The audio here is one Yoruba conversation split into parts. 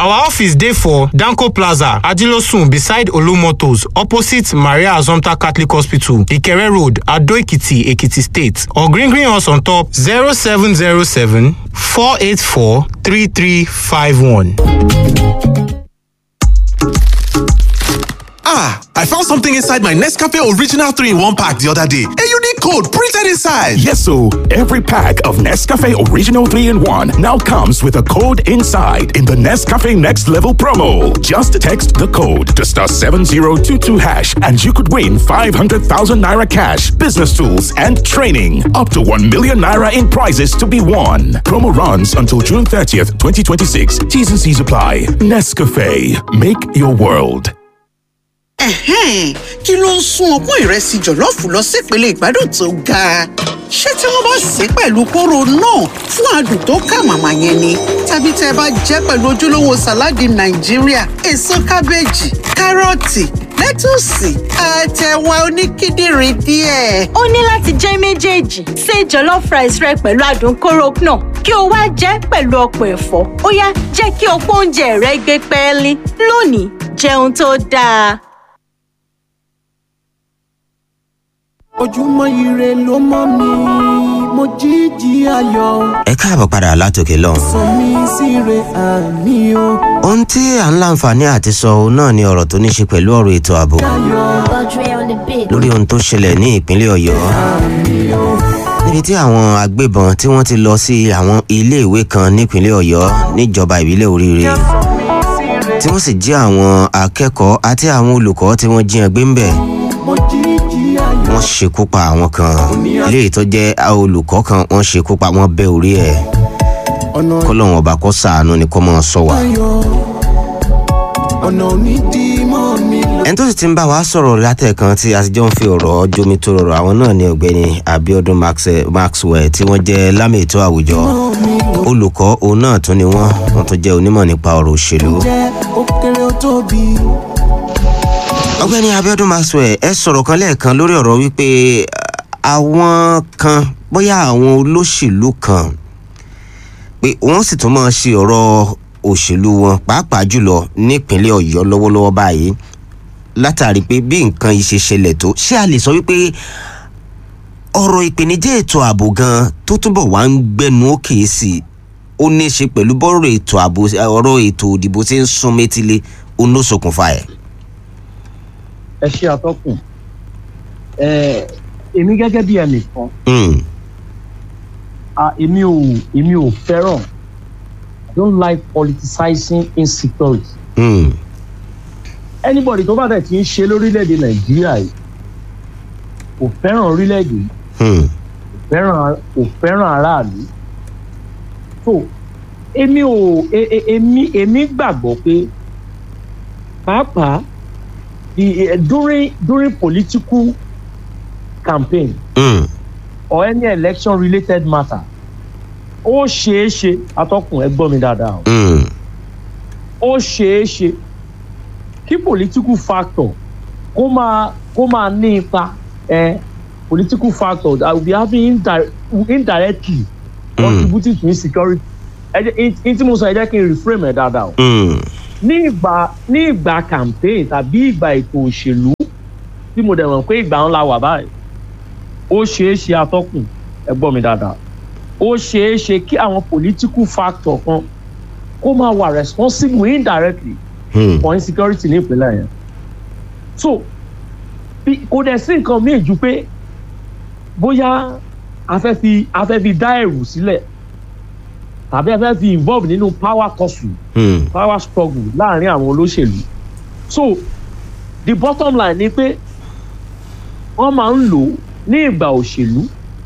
Our office dey for Danko Plaza, Ajilosun beside Olumotos, opposite Maria Azomta Catholic Hospital, Ikere Road, Ado Ekiti, Ekiti State. Or green green us on top 0707 484 3351. Ah, I found something inside my Nescafe Original 3 in 1 pack the other day. A unique code printed inside. Yes, so every pack of Nescafe Original 3 in 1 now comes with a code inside in the Nescafe Next Level promo. Just text the code to star 7022 hash and you could win 500,000 naira cash, business tools, and training. Up to 1 million naira in prizes to be won. Promo runs until June 30th, 2026. T's and C's apply. Nescafe. Make your world. Ẹ̀hẹ́n, kí ló ń sún ọpọ́n ìrẹsì jọ̀lọ́ọ̀fù lọ sípele ìgbádùn tó ga? Ṣé tí wọ́n bá sè é pẹ̀lú kóró náà fún adùn tó kà màmá yẹn ni? Tàbí tẹ́ ẹ bá jẹ́ pẹ̀lú ojúlówó sàláàdì Nàìjíríà, èso kábéèjì, kárọ̀tì, lẹ́tùsì, àtẹ̀wà oníkíndìnrín díẹ̀. ó ní láti jẹ́ méjèèjì ṣe jollof rice rẹ pẹ̀lú adùn kóró náà kí o wá jẹ́ pẹ̀lú ọ̀pọ̀ ẹ̀fọ́ ó yá jẹ́ kí ọ̀pọ̀ oúnjẹ rẹ gbé pẹ́ẹ́lí lónìí jẹun tó dáa. ojúmọ́ ire ló mọ́ mi mo jíjí ayọ̀ ẹ káàbọ̀ padà látòkè lọ́hùn. sọ mí síre àmì o ohun tí à ń láǹfààní àti sọ òun náà ni ọ̀rọ̀ tó ní ṣe pẹ̀lú ọ̀rọ̀ ètò ààbò lórí ohun tó ṣẹlẹ̀ ní ìpínlẹ̀ ọ̀yọ́ níbi tí àwọn agbébọn tí wọ́n ti lọ sí àwọn iléèwé kan nípínlẹ̀ ọ̀yọ́ níjọba ìbílẹ̀ oríire tí wọ́n sì jí àwọn akẹ́kọ̀ọ́ àti àwọn olùkọ́ tí wọ́n jí ẹgbẹ́ ń bẹ̀ mo jíjí ayọ̀ wọ́n ṣekú pa àwọn kan ilé tó jẹ́ olùkọ́ kan wọ́n ṣekú pa wọ́n bẹ́ orí ẹ̀ ọ̀nà kọ́lọ́hún ọba kó sàánú ni kó mọ̀ sọ wá. ayọ̀ ọ̀nà onídìímọ̀ mi lọ. ẹni tó sì ti ń bá wa sọ̀rọ̀ látẹ̀kan tí a ti jọ ń fi ọ̀rọ̀ jomi tó rọrọ̀ àwọn náà ni ọ̀gbẹ́ni abiodun Maxe- maxwell tí wọ́n jẹ́ lámì ètò àwùjọ olùkọ́ òun náà tún ni wọ́n wọ́n tún jẹ́ onímọ̀ nípa ọ̀rọ̀ òṣèlú. jẹ́ ó kéré ó tóbi ọ̀gbẹ́ni abiodun maxwell ẹ sọ̀rọ̀ kan lẹ́ẹ̀kan lórí ọ̀rọ̀ wípé àwọn kan bóyá àwọn olóṣèlú kan pé wọ́n sì tún máa ṣe ọ̀rọ̀ òṣèlú wọn pàápàá jùlọ nípínlẹ̀ ọ̀yọ́ lọ́wọ́lọ́wọ́ báyìí látàrí pé bí nǹkan yìí ṣe ṣẹlẹ̀ tó ṣé a lè sọ wípé ọ̀rọ̀ ìpèníjà ètò ààbò gan tó túbọ̀ wá ń gbẹnu òkè sí i ó ní í ṣe pẹ̀lú bọ́rọ̀ ètò ààbò ọ̀rọ̀ ètò òdìbò tí ń sún métílé ó ló ṣokùnfà ẹ̀. ẹ ṣe àtọkùn ẹ èmi gẹ́gẹ́ bí ẹnìkan Mm, ah, èmi ò èmi ò fẹ́ràn i don't like politicizing insecurity mm, anybody tó bá dẹ̀ ti ń ṣe lórílẹ̀‐èdè nàìjíríà yìí kò fẹ́ràn orílẹ̀‐èdè yìí mm, kò fẹ́ràn kò fẹ́ràn aráàlú so èmi ò e- e- èmi èmi gbàgbọ́ pé pàápàá the eh, during during political campaign mm, or any election related matter ó ṣeé ṣe atọ́kùn ẹ gbọ́ mi dáadáa o mm, ó ṣeé ṣe kí political factor kó máa kó máa ní ipa ẹ political factor that will be having indi indirectly contributing to insecurity ẹ jẹ́ in tí mo sọ ẹ jẹ́ kí n reframe ẹ dáadáa o mm, ní ìgbà ní ìgbà campaign tàbí ìgbà ètò òṣèlú tí mo dẹ̀ mọ̀ pé ìgbà ńlá wà báyìí ó ṣeé ṣe atọ́kùn ẹ gbọ́ mi dáadáa ó ṣeé ṣe kí àwọn political factor kan kó máa wà responsible indirectly mm, for insecurity ní ìpínlẹ̀ yẹn so bí kò dẹ̀ sí nǹkan míì ju pé bóyá a fẹ́ fi a fẹ́ fi dá ẹ̀rù sílẹ̀ tàbí a fẹ́ fi involve nínú power tussle mm, power struggle láàrin àwọn olóṣèlú so the bottom line ni pé wọ́n máa ń lò ó ní ìgbà òṣèlú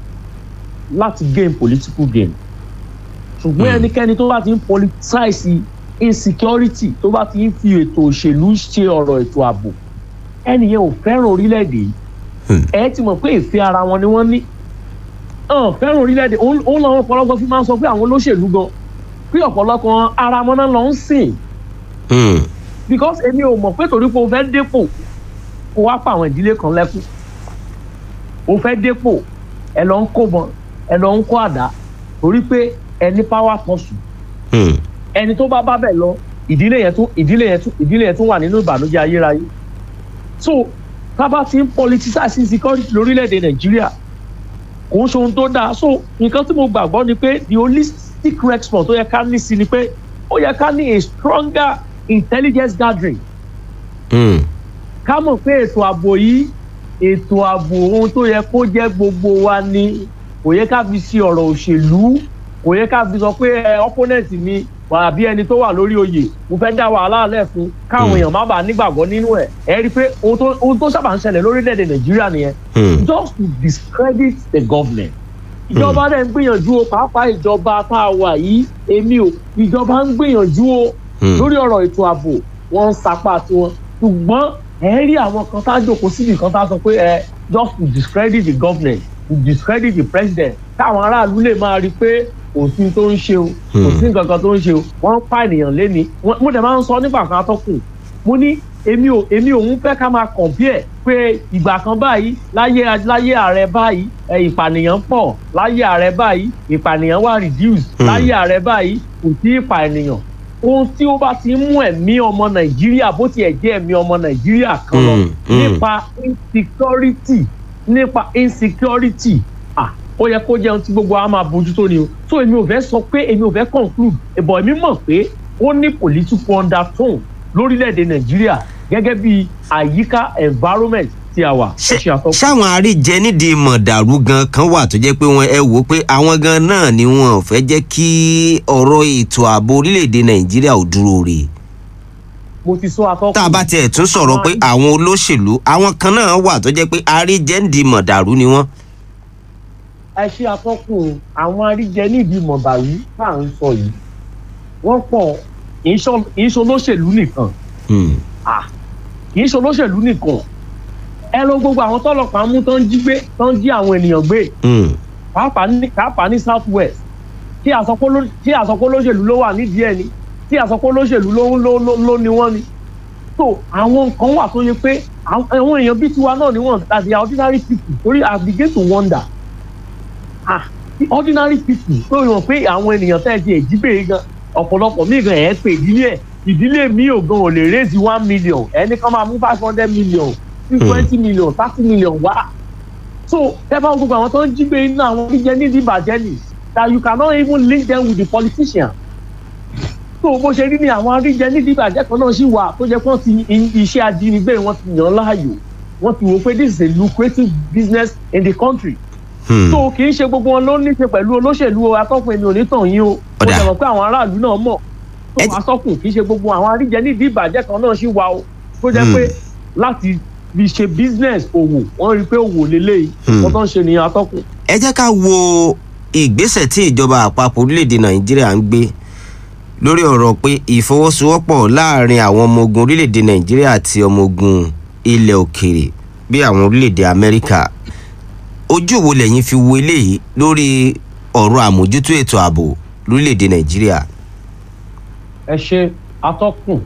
láti gain political gain ṣùgbọ́n Hmm. ẹnikẹ́ni tó bá ti ń politicize insecurity tó bá ti ń fi ètò òṣèlú ṣe ọ̀rọ̀ ètò ààbò ẹnìyẹn ò fẹ́ràn orílẹ̀-èdè yìí Hmm. ẹ ti mọ̀ pé ìfẹ́ ara wọn ni wọ́n ní hàn fẹ́ràn orílẹ̀-èdè òun òun làwọn ọ̀pọ̀lọpọ̀ fi máa ń sọ pé àwọn olóṣèlú gan pé ọ̀pọ̀lọpọ̀ ara wọn náà lọ ń sìn mm, because èmi ò mọ̀ pé torí pé o fẹ́ dépò kó wá pa àwọn ìdílé kan lẹ́kùn o fẹ́ dépò ẹ lọ ń kó bọn ẹ lọ ń kó àdá torí pé ẹni power kan sùn mm, ẹni tó bá bá bẹ̀ lọ ìdílé yẹn tún ìdílé yẹn tún ìdílé yẹn tún wà nínú ìbànújẹ́ ayérayé so tábà ti ń politicize insecurity lórílẹ̀‐èdè nàìjíríà kò ń ṣe ohun tó dáa so nǹkan tí mo gbàgbọ́ ni pé the holistic response tó yẹ ká ní sí ni pé ó yẹ ká ní a stronger intelligence gathering Hmm. ká mọ̀ pé ètò ààbò yìí ètò ààbò ohun tó yẹ kó jẹ́ gbogbo wa ni kò yẹ ká fi ṣe ọ̀rọ̀ òṣèlú kò yẹ ká fi sọ pé ẹ opponent mi àbí ẹni tó wà lórí oyè mo fẹ́ dá wàhálà lẹ̀ fún káwọn èèyàn má bàa nígbàgbọ́ nínú ẹ̀ ẹ rí i pé ohun tó ohun tó sábà ń ṣẹlẹ̀ lórílẹ̀‐èdè nàìjíríà nìyẹn Hmm. just to discredit the government ìjọba dẹ̀ ń gbìyànjú o pàápàá ìjọba tá a wà yìí èmi ò ìjọba ń gbìyànjú o Hmm. lórí ọ̀rọ̀ ètò ààbò wọ́n ń sapá tiwọn ṣùgbọ́n ẹ rí àwọn kan tá a jòkó síbi kan tá a sọ pé ẹ just to discredit the government to discredit the president káwọn aráàlú lè máa rí i pé kò sí tó ń ṣe o kò sí nǹkan kan tó ń ṣe o wọ́n ń pa ènìyàn léni Wọ́n- mo dẹ̀ máa ń sọ nígbà kan atọ́kùn mo ní èmi ò èmi ò ń fẹ́ ká máa compare pé ìgbà kan báyìí láyé láyé ààrẹ báyìí ẹ, ìpànìyàn pọ̀ láyé ààrẹ báyìí ìpànìyàn wà reduce Hmm. láyé ààrẹ báyìí kò sí ìpànìyàn ohun tí ó bá ti ń mú ẹ̀mí ọmọ nàìjíríà bó tiẹ̀ jẹ́ ẹ̀mí ọmọ nàìjíríà kan lọ Hmm, hmm. nípa insecurity nípa insecurity ah ó yẹ kó jẹun tí gbogbo wa máa bójútó ni o so èmi ò fẹ́ sọ pé èmi ò fẹ́ conclude ìbọn èmi mọ̀ pé ó ní political undertone lórílẹ̀‐èdè nàìjíríà gẹ́gẹ́ bí àyíká environment tí a wà. ẹ ṣe àtọ́kùn. ṣáwọn àríjẹ nídìí mọ̀dàrú gan kan wà tó jẹ́ pé wọ́n ẹ wò ó pé àwọn gan náà ni wọn ò fẹ́ jẹ́ kí ọ̀rọ̀ ètò ààbò orílẹ̀-èdè nàìjíríà ò dúró rè mo ti sọ àtọ́kùn. tá a bá tiẹ̀ tún sọ̀rọ̀ pé àwọn olóṣèlú àwọn kan náà wà tó jẹ́ pé àríjẹ nídìí mọ̀dàrú ni wọ́n. ẹ ṣe àtọ́kùn àwọn aríjẹ nídìí mọ̀bàrú tá à ń sọ yìí wọ́n pọ̀ kì í ṣọ- kì í ṣe olóṣèlú nìkan Hmm. Ah, kì í ṣe olóṣèlú nìkan ẹ lọ gbogbo àwọn tọ́lọ́pàá mú tán jí gbé tán jí àwọn ènìyàn gbé Hmm. pàápàá ní pàápàá ní south west tí àsọpọ̀ ló- tí àsọpọ̀ olóṣèlú ló wà nídìí ẹ̀ ni tí àsọpọ̀ olóṣèlú ló ló ló ló ni wọ́n ni so àwọn nǹkan wà tó yẹ pé àwọn àwọn èèyàn bíi tiwa náà ni wọ́n that they are ordinary people torí i begin to wonder ah the ordinary people tó yàn pé àwọn ènìyàn tẹ́ ẹ ti èjì bèrè gan ọ̀pọ̀lọpọ̀ míì gan ẹ̀ pé ìdílé ẹ̀ ìdílé mi ò gan ò lè raise one million ẹni kan máa mú five hundred million twenty million thirty million wá so ẹ bá gbogbo àwọn tó ń jí gbé iná àwọn oníjẹ nídìí ìbàjẹ́ nì that you cannot even link them with the politician so bó ṣe rí ni àwọn aríjẹ nídìí ìbàjẹ́ kan náà ṣì wà tó jẹ́ pé wọ́n ti i- iṣẹ́ ajínigbé wọ́n ti yàn láàyò wọ́n ti wò pé this is a lucrative business in the country Hmm. so kì í ṣe gbogbo wọn ló ní ṣe pẹ̀lú olóṣèlú o atọ́kùn èmi ò ní tàn yín o mo Ọ̀dà. jẹ́ mọ̀ pé àwọn aráàlú náà mọ̀ Ẹ- tó atọ́kùn kì í ṣe gbogbo àwọn aríjẹ nídìí ìbàjẹ́ kan náà ṣì wà o tó jẹ́ pé láti fi ṣe business òwò wọ́n rí i pé òwò lélẹ́yìí Hmm. wọ́n tó ń ṣe nìyẹn atọ́kùn. ẹ jẹ́ ká wo ìgbésẹ̀ tí ìjọba àpapọ̀ orílẹ̀-èdè nàìjíríà ń gbé lórí ọ̀rọ̀ pé ìfọwọ́sowọ́pọ̀ láàrin àwọn ọmọ ogun orílẹ̀-èdè nàìjíríà àti ọmọ ogun ilẹ̀ òkèèrè bí àwọn orílẹ̀-èdè amẹ́ríkà ojú wo lẹ́yìn fi wo eléyìí lórí ọ̀rọ̀ àmójútó ètò ààbò lórílẹ̀-èdè nàìjíríà. ẹ ṣe atọ́kùn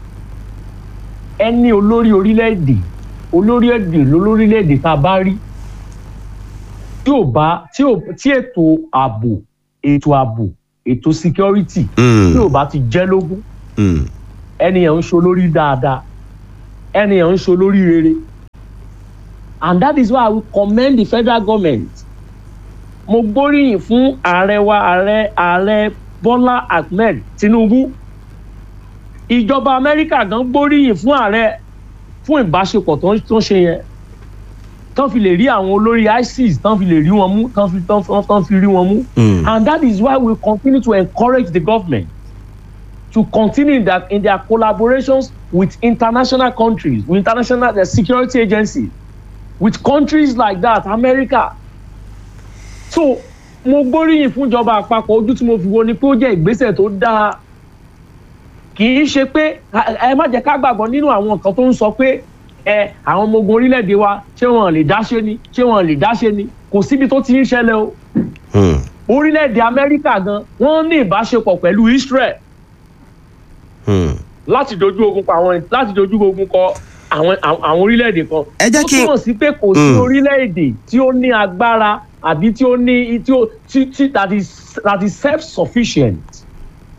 ẹni olórí orílẹ̀-èdè olórí èdè lólórílẹ̀-èdè tá a bá rí tí ò bá tí ò tí ètò ààbò ètò ààbò ètò security Hmm. tí ò bá ti jẹ́ lógún Hmm. ẹnìyàn ń ṣe olórí dáadáa ẹnìyàn ń ṣe olórí rere and that is why i will commend the federal government mo gbóríyìn fún ààrẹ wa ààrẹ ààrẹ bọ́lá ahmed tinubu ìjọba amẹ́ríkà gan gbóríyìn fún ààrẹ fún ìbáṣepọ̀ tó ń tó ń ṣe yẹn tán fi lè rí àwọn olórí isis tán fi lè rí wọn mú tán fi tán fi- tán fi rí wọn mú Hmm. and that is why we continue to encourage the government to continue in, that, in their collaborations with international countries, with international uh, security agencies, with countries like that, America. So, mo gbóríyìn fún ìjọba àpapọ̀ ojú tí mo fi wo ni pé ó jẹ́ ìgbésẹ̀ tó dáa. Kì í ṣe pé ẹ ẹ má jẹ́ ká gbàgbọ́ nínú àwọn nǹkan tó ń sọ pé ẹ àwọn ọmọ ogun orílẹ̀-èdè wa ṣé wọn lè dáṣe ni ṣé wọn lè dáṣe ni kò síbi tó ti ń ṣẹlẹ̀ o Hmm. orílẹ̀-èdè amẹ́ríkà gan wọ́n ní ìbáṣepọ̀ pẹ̀lú israel Hmm. láti dojú ogun pa àwọn láti dojú ogun kọ àwọn àwọn àwọn orílẹ̀-èdè kan. Ẹ jẹ́ kí- ó túmọ̀ sí pé kò sí Mm. orílẹ̀-èdè tí ó ní agbára àbí tí ó ní tí ó tí tí that is that is self sufficient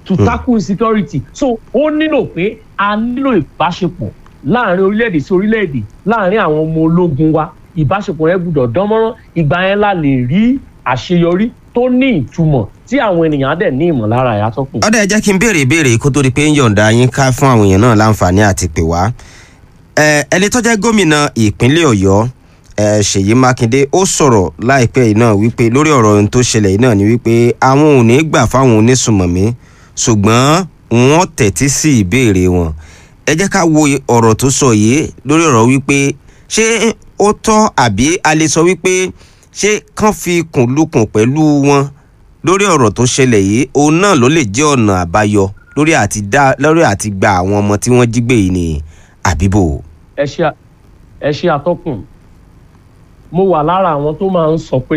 to tackle insecurity so ó nílò pé a nílò ìbáṣepọ̀ láàrin orílẹ̀-èdè sí orílẹ̀-èdè láàrin àwọn ọmọ ológun wa ìbáṣepọ̀ yẹn gbúdọ̀ dánmọ́rán ìgbà yẹn la lè rí àṣeyọrí tó ní ìtumọ̀ tí àwọn ènìyàn á dẹ̀ ní ìmọ̀lára ẹ̀ atọ́kùn. ọ̀dà ẹ jẹ́ kí n béèrè ìbéèrè kó tó di pé ń yọ̀ǹda yín ká fún àwọn èèyàn náà láǹfààní àti pè wá. Ẹ, ẹni tó jẹ́ gómìnà ìpínlẹ̀ ọ̀yọ́ ẹ, ṣèyí mákindé ó sọ̀rọ̀ láìpẹ́ yìí náà wípé lórí ọ̀rọ̀ ohun tó ṣẹlẹ̀ yìí náà ni wípé àwọn ò ní gbà fáwọn onísùmọ̀mí ṣùgbọ́n wọ́n tẹ̀tí sí ìbéèrè wọn. ẹ jẹ́ ká wo ọ̀rọ̀ tó sọ yìí lórí ọ̀rọ̀ wípé ṣé ó tọ́ àbí a lè sọ wípé ṣé kán fi kùn lukùn pẹ̀lú wọn lórí ọ̀rọ̀ tó ṣẹlẹ̀ yìí òun náà ló lè jẹ́ ọ̀nà àbáyọ lórí àti dá lórí àti gba àwọn ọmọ tí wọ́n jí gbé yìí ní àbíbò. ẹ ṣe à- ẹ ṣe àtọkùn mo wà lára àwọn tó máa ń sọ pé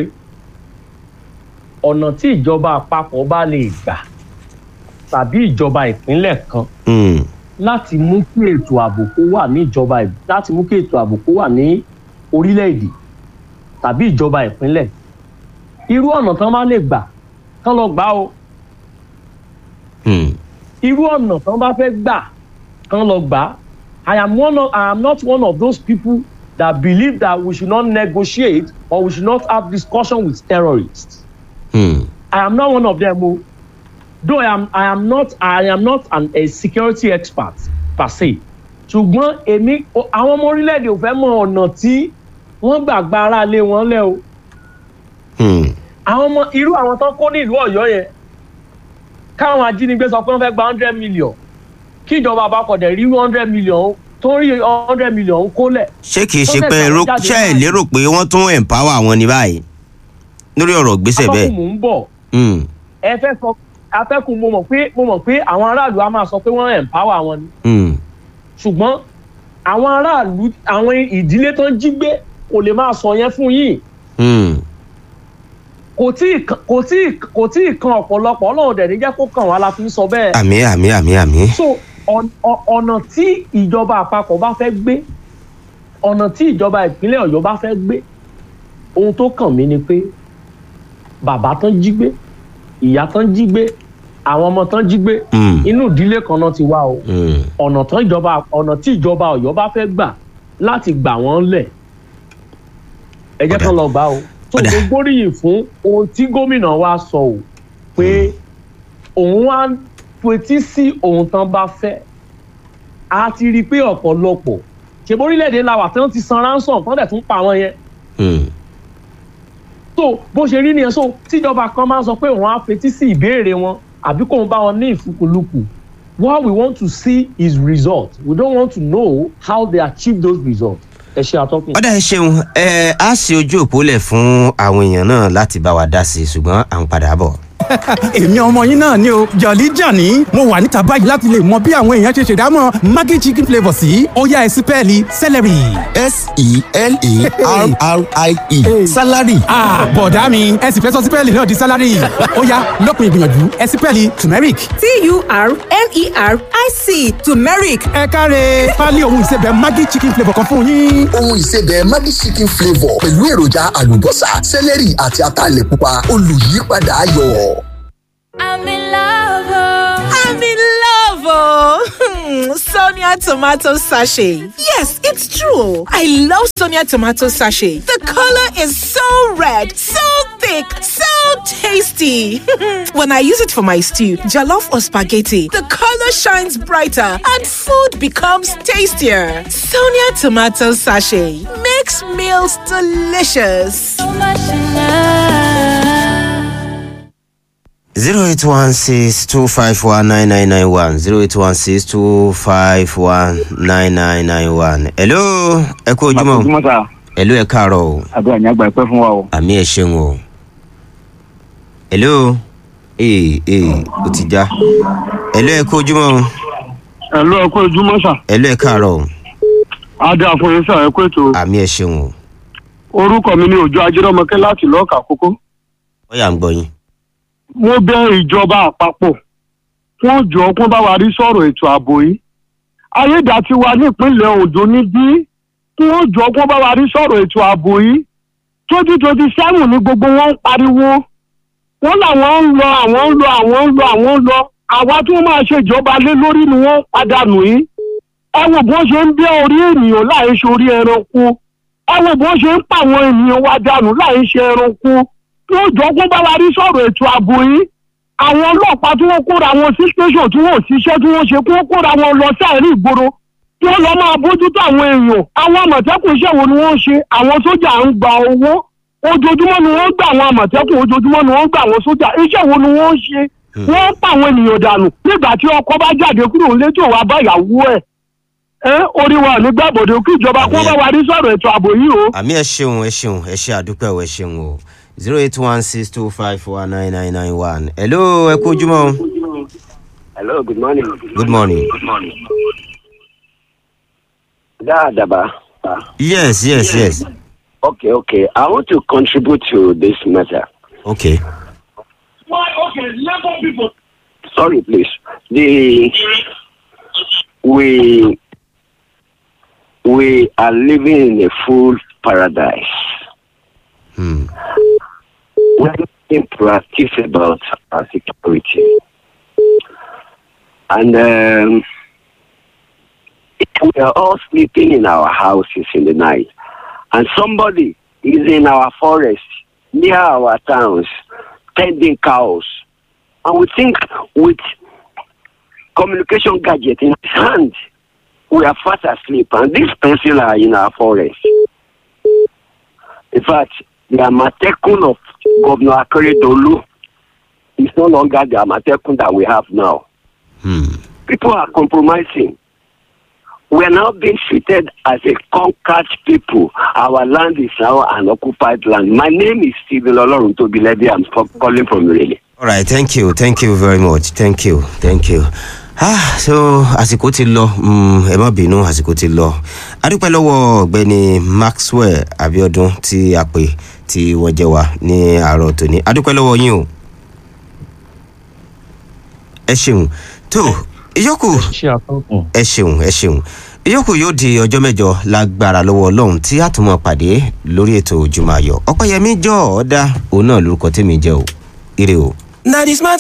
ọ̀nà tí ìjọba àpapọ̀ bá lè gbà tàbí ìjọba ìpínlẹ̀ kan Mm, láti mú kí ètò ààbò kó wà ní ìjọba ì- láti mú kí ètò ààbò kó wà ní orílẹ̀-èdè tàbí ìjọba ìpínlẹ̀ irú ọ̀nà tán bá lè gbà kán lọ gbà o mm, irú ọ̀nà tán bá fẹ́ gbà kán lọ gbà I am one of, I am not one of those people that believe that we should not negotiate or we should not have discussion with terrorists. mm, I am not one of them. o. Though I am, I am not, I am not an, a security expert per se. Ṣùgbọ́n èmi, o- àwọn ọmọ orílẹ̀-èdè ò fẹ́ mọ ọ̀nà tí wọ́n gbà gba ara lé wọn lẹ́ o. mm, Àwọn ọmọ irú àwọn tán kó ní ìlú Ọ̀yọ́ yẹn. Káwọn ajínigbé sọ pé wọ́n fẹ́ gba hundred million. Kí ìjọba àpapọ̀ dẹ̀ rí hundred million tó ń rí hundred million kólẹ̀. ṣé kìí ṣe Wọ́n pé fẹ́ ẹ rò- gbà wọ́n jáde ṣé ẹ báyìí. lérò pé wọ́n tún empower wọn ní báyìí lórí ọ̀rọ̀ gbèsè bẹ́ẹ̀. Atọ́kùn mò ń bọ̀. Mm, Ẹ fẹ́ sọ atẹ́kùn mo mọ̀ pé mo mọ̀ pé àwọn aráàlú á máa sọ pé wọ́n empower wọn ni. mm, ṣùgbọ́n àwọn aráàlú àwọn ìdílé tó ń jí gbé kò lè máa sọ yẹn fún yín mm, kò tí ì kan- kò tí ì- kò tí ì kan ọ̀pọ̀lọpọ̀ ọlọ́run dẹ̀ ní jẹ́ kó kàn wá la fi ń sọ bẹ́ẹ̀. àmì àmì àmì àmì. so ọ̀n- ọ̀- ọ̀nà tí ìjọba àpapọ̀ bá fẹ́ gbé ọ̀nà tí ìjọba ìpínlẹ̀ ọ̀yọ́ bá fẹ́ gbé ohun tó kàn mí ni pé bàbá tán jí gbé ìyá tán jí gbé àwọn ọmọ tán jí gbé Mm, inú ìdílé kan náà ti wá o. mm, ọ̀nà tán ìjọba ọ̀nà tí ìjọba ọ̀yọ́ bá fẹ́ gbà láti gbà wọ́n lẹ̀ ẹ jẹ́ Ọ̀dà. kán lọ gbà o tó Ọ̀dà. mo gbóríyìn fún ohun tí gómìnà wa sọ o pé òun wá ń fetí sí ohun tán bá fẹ́ a ti rí i pé ọ̀pọ̀lọpọ̀ ṣèbó orílẹ̀-èdè la wà tí wọ́n ti san ransom tán dẹ̀ tún pa wọ́n yẹn mm. so bó ṣe rí nìyẹn so tíjọba kan máa ń sọ pé òun á fetí sí ìbéèrè wọn àbí kóun bá wọn ní ìfúkúlùkù what we want to see is result we don't want to know how they achieve those results ẹ ṣe àtọkùn. ọ̀dà ẹ ṣeun ẹ á ṣe ojú òpó lẹ̀ fún àwọn èèyàn náà láti bá wa dá sí i ṣùgbọ́n à ń padà bọ̀. èmi ọmọ yín náà ni o jọ̀lí jàní mo wà níta báyìí láti lè mọ bí àwọn èèyàn ṣe ṣèdámọ̀ maggi chicken flavour sí ọ̀yá ẹ̀sìn pẹ́ẹ́lí celery. s-e-l-a-r-r-i-e salary Ah, bọ̀dá mi ẹ sì fẹ́ sọ sípẹ́ẹ̀lì náà di sálárì ó yá lópin ìgbìyànjú ẹ sípẹ́ẹ̀lì turmeric. t-u-r-m-e-r-i-c turmeric ẹ káre pálí ohun ìsebẹ̀ maggi chicken flavour kan fún yín. ohun ìsebẹ̀ maggi chicken flavour pẹ̀lú èròjà àlùbọ́sà sẹ́lẹ̀rì àti ataalẹ̀ pupa olùyípadà ayọ̀. i'm in love i'm in love oh sonia tomato sachet yes it's true i love sonia tomato sachet the color is so red so thick so tasty when i use it for my stew jollof or spaghetti the color shines brighter and food becomes tastier sonia tomato sachet makes meals delicious zero eight one six two five one nine nine nine one zero eight one six two five one nine nine nine one. hello ẹ kú ojúmọ́ ojúmọ́ sá hello ẹ káàárọ̀ o àdúrà ní àgbà ìpẹ́ fún wa o. àmì ẹ ṣeun o hello ee ee o ti já hello ẹ kú ojúmọ́ o ẹ̀lú ẹ̀kọ́ ojúmọ́ sà hello ẹ káàárọ̀ o adé àfọyín sà ẹ̀kọ́ ètò àmì ẹ ṣeun o orúkọ mi ní òjò ajérọmọkẹ́ láti lọ́ọ̀kà kókó. ó yà ń gbọ́ yín. mo bẹ ìjọba àpapọ̀ fún jọ kó bá wa rí sọ̀rọ̀ ètò ààbò yìí ayédàtiwa nípínlẹ̀ ondo níbí kí wọ́n jọ kó bá wa rí sọ̀rọ̀ ètò ààbò yìí twenty twenty seven ní gbogbo wọn ń pariwo wọn làwọn ń lọ àwọn ń lọ àwọn ń lọ àwọn ń lọ àwa tí wọ́n máa ṣèjọba lé lórí ni wọ́n pàdánù yìí ẹ wo bó ṣe ń bẹ́ orí ènìyàn láì ṣe orí ẹranko ẹ wo bó ṣe ń pa àwọn ènìyàn wa dànù láì ṣe ẹranko tí ó jọ kó bá wa rí sọ̀rọ̀ ètò ààbò yìí àwọn ọlọ́pàá tí wọ́n kóra wọn sí station tí wọ́n ò ṣiṣẹ́ tí wọ́n ṣe kó kóra wọn lọ sáàrin ìgboro tí wọ́n lọ máa bójútó àwọn èèyàn àwọn àmọ̀tẹ́kùn iṣẹ́ wo ni wọ́n ń ṣe àwọn sójà ń gba owó ojoojúmọ́ ni wọ́n ń gbà àwọn àmọ̀tẹ́kùn ojoojúmọ́ ni wọ́n ń gbà àwọn sójà iṣẹ́ wo ni wọ́n ń ṣe wọ́n ń pa àwọn ènìyàn dànù nígbà tí ọkọ bá jáde kúrò nílé tí ò wá bá ìyàwó ẹ̀ ẹ́ orí wa ní gbàbọ̀dé kí ìjọba kó bá wa rí sọ̀rọ̀ ètò ààbò yìí o. àmì ẹ ṣeun ẹ ṣeun ẹ ṣe àdúpẹ́ ò ẹ ṣeun o zero eight one six two five four nine nine nine one hello ẹ kú ojúmọ́. hello good morning. good morning. good morning. Dadaba. yes yes yes. Okay, okay. I want to contribute to this matter. okay. why okay labour people. Sorry, please. The we we are living in a full paradise. We're being proactive about our security, and um, we are all sleeping in our houses in the night, and somebody is in our forest near our towns tending cows, and we think with communication gadget in his hand, we are fast asleep, and these persons are in our forest. In fact, the Amatekun of Governor Akeredolu is no longer the Amatekun that we have now. People are compromising. We are now being treated as a conquered people. Our land is now an occupied land. My name is Stephen Olorun Tobilebi. I'm from- calling from Irele. all right thank you thank you very much thank you thank you. ah so àsìkò ti lọ mm, ẹ má bínú àsìkò ti lọ adúpẹ́ lọ́wọ́ ọ̀gbẹ́ni maxwell abiodun tí a pè tí wọ́n jẹ́ wa ní àárọ̀ tòní adúpẹ́ lọ́wọ́ yín o ẹ ṣeun tó ìyókù ẹ ṣeun ẹ ṣeun ìyókù yóò di ọjọ́ mẹ́jọ lágbára lọ́wọ́ ọlọ́run tí a tún mọ̀ pàdé lórí ètò ojúmọ́ ayọ̀ ọ̀pẹ́yẹmí jọ ọ̀ọ́dá òun náà lórúkọ tèmi jẹ́ o ire o. na the smart